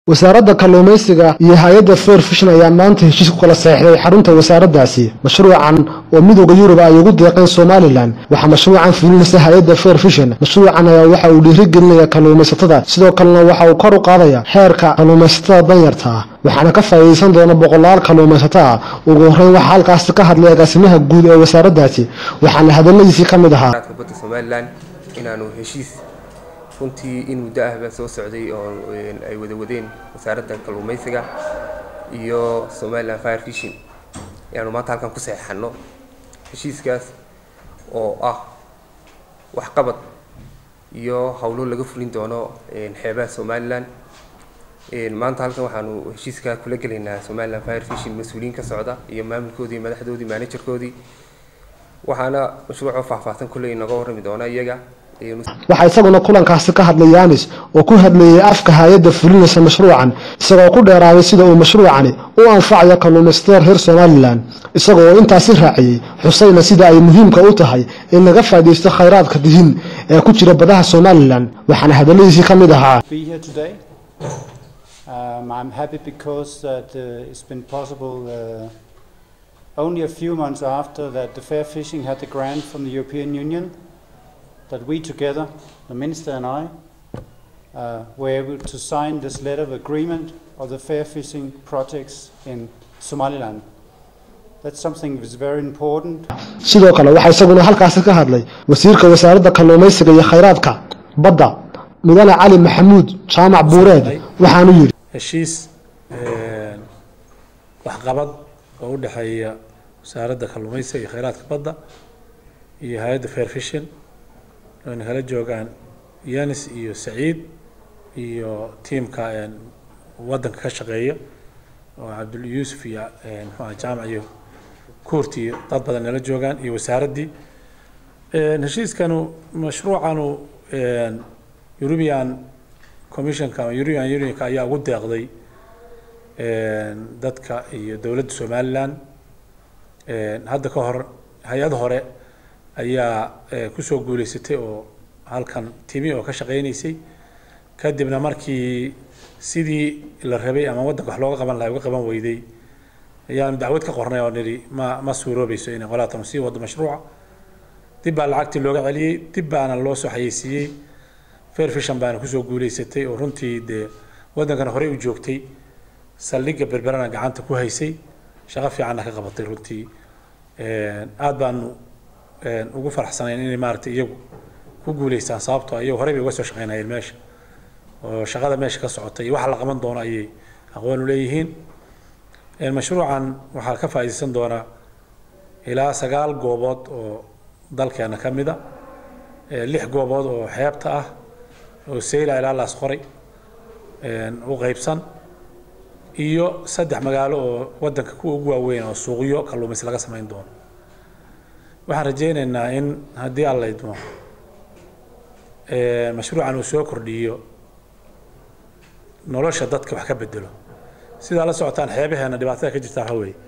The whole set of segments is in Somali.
wasaaradda kalluumaysiga iyo hay-adda fair fishin ayaa maanta heshiis ku kala saxiixday xarunta wasaaraddaasi mashruucan oo midooda yurub ay ugu deeqeen somalilan waxaa mashruucan fulinaysa hay-adda fair fishin mashruucan ayaa waxa uu dhiirigelinaya kalluumaysatada sidoo kalena waxa uu kor u qaadaya xeerka kalluumaysatada danyarta ah waxaana ka faa'iidaysan doona boqolaal kalluumaysato ah ugu horreyn waxaa halkaasi ka hadlay agaasimaha guud ee wasaaraddaasi waxaana hadalladiisii ka mid ahaa badda somalilan inaanu heshiis runtii in muddo ahba soo socday oo ay wada wadeen wasaaradda kalluumaysiga iyo somalilan fire fishing ayaanu maanta halkan ku saxeixano heshiiskaas oo ah waxqabad iyo howlo laga fulin doono xeebaha somalilan maanta halkan waxaanu heshiiska kula gelaynaa somalilan fire fishing mas-uuliyiin ka socda iyo maamulkoodii madaxdoodii managerkoodii waxaana mashruucoo faahfaahsan kulley inaga warrami doona iyaga waxaa isaguna kulankaasi ka hadlay yaanis oo ku hadlayay afka hay-adda fulinaysa mashruucan isagoo ku dheeraaday sida uu mashruucani u anfacayo kalluumaysatada reer somalilan isaga oo intaasi raaciyey xusayna sida ay muhiimka u tahay in laga faa'iidaysto khayraadka dihin ee ku jira badaha somalilan waxaana hadalladiisii ka mid ahaa Only a few months after that the fair fishing had the grant from the European Union, that we together, the Minister and I, uh, were able to sign this letter of agreement of the fair fishing projects in Somaliland. That's something that is very important. sidoo kale waxaa isaguna halkaasi ka hadlay wasiirka wasaaradda kalluumaysiga iyo khayraadka badda mudane cali maxamuud jaamac buureed waxaanu yidhi heshiis waxqabad oo u dhexeeya wasaaradda kalluumaysiga iyo khayraadka badda iyo hay-adda fair fishing ayna kala joogaan yanis iyo saciid iyo tiimka waddanka ka shaqeeya oo cabdul yuusuf iyo muxuaha jaamac iyo kuurti iyo dad badan nala joogaan iyo wasaaraddii heshiiskanu mashruucanu european commissionka ama european unionka ayaa ugu deeqday dadka iyo dowladda somaliland hadda ka hor hay-ad hore ayaa kusoo guuleysatay oo halkan timi oo ka shaqeynaysay kadibna markii sidii la rabay ama waddanka wax looga qaban lahay uga qaban weyday ayaanu dacwad ka qornay oo nidhi ma ma suuroobayso inay qolaatan sii wado mashruuca dib baa lacagtii looga celiyey dib baana loo soo xayeysiiyey fair fishan baana kusoo guuleysatay oo runtii dee waddankana horey u joogtay saldhigga berberana gacanta ku haysay shaqo fiicanna ka qabatay runtii aad baanu ugu faraxsanayn inay maaragtay iyagu ku guuleystaan sababtoo iyagu horey bay uga soo shaqeynayeen meesha oo shaqada meesha ka socota iyo waxa la qaban doono ayay aqoon u leeyihiin mashruucan waxaa ka faa'iidaysan doonaa ilaa sagaal goobood oo dalkeena ka mid a lix goobood oo xeebta ah oo seyla ilaa laas qoray u qaybsan iyo saddex magaalo oo waddanka kuwa ugu waaweyn oo suuqyo kalluumaysi laga samayn doono waxaan rajaynaynaa in haddii alla idmo mashruucan uu soo kordhiyo nolosha dadka wax ka bedelo sidaa la socotaan xeebaheena dhibaatada ka jirta waxa weeye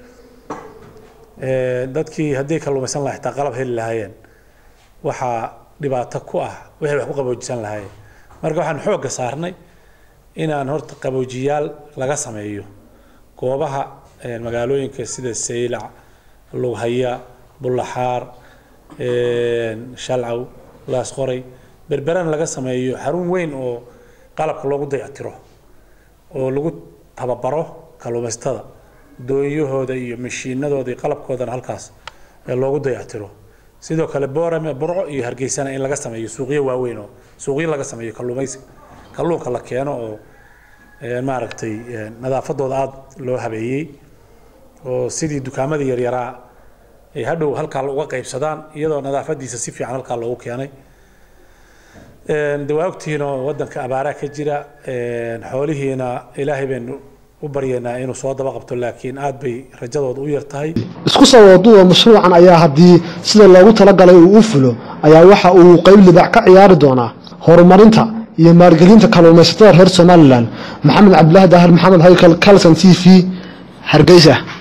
dadkii haddii kalluumaysan lahaa xitaa qalab heli lahaayeen waxaa dhibaato ku ah waxay wax ku qaboojisan lahaayeen marka waxaan xoogga saarnay inaan horta qaboojiyaal laga sameeyo goobaha magaalooyinka sida saylac lughaya bullaxaar shalcaw laasqoray berberan laga sameeyo xarun weyn oo qalabka loogu dayactiro oo lagu tababaro kalluumaysatada doonyahooda iyo mashiinadooda iyo qalabkoodana halkaas loogu dayactiro sidoo kale boorame burco iyo hargeysana in laga sameeyo suuqyo waaweyn oo suuqyo laga sameeyo kalluumaysiga kalluunka la keeno oo maaragtay nadaafadooda aada loo habeeyey oo sidii dukaamadii yaryaraa ay hadhow halkaa uga qaybsadaan iyadoo nadaafadiisa si fiican halkaa loogu keenay de waa ogtihiinoo waddanka abaaraa ka jira xoolihiina ilaahay baynu u baryaynaa inuu soo daba qabto laakiin aad bay rajadooda u yar tahay isku soo waduwa mashruucan ayaa haddii sida loogu talagalay uu u fulo ayaa waxa uu qayb libac ka ciyaari doonaa horumarinta iyo maalgelinta kalluumaysatada reer somalilan maxamed cabdilaahi daahir maxamed haykal calson t v hargeysa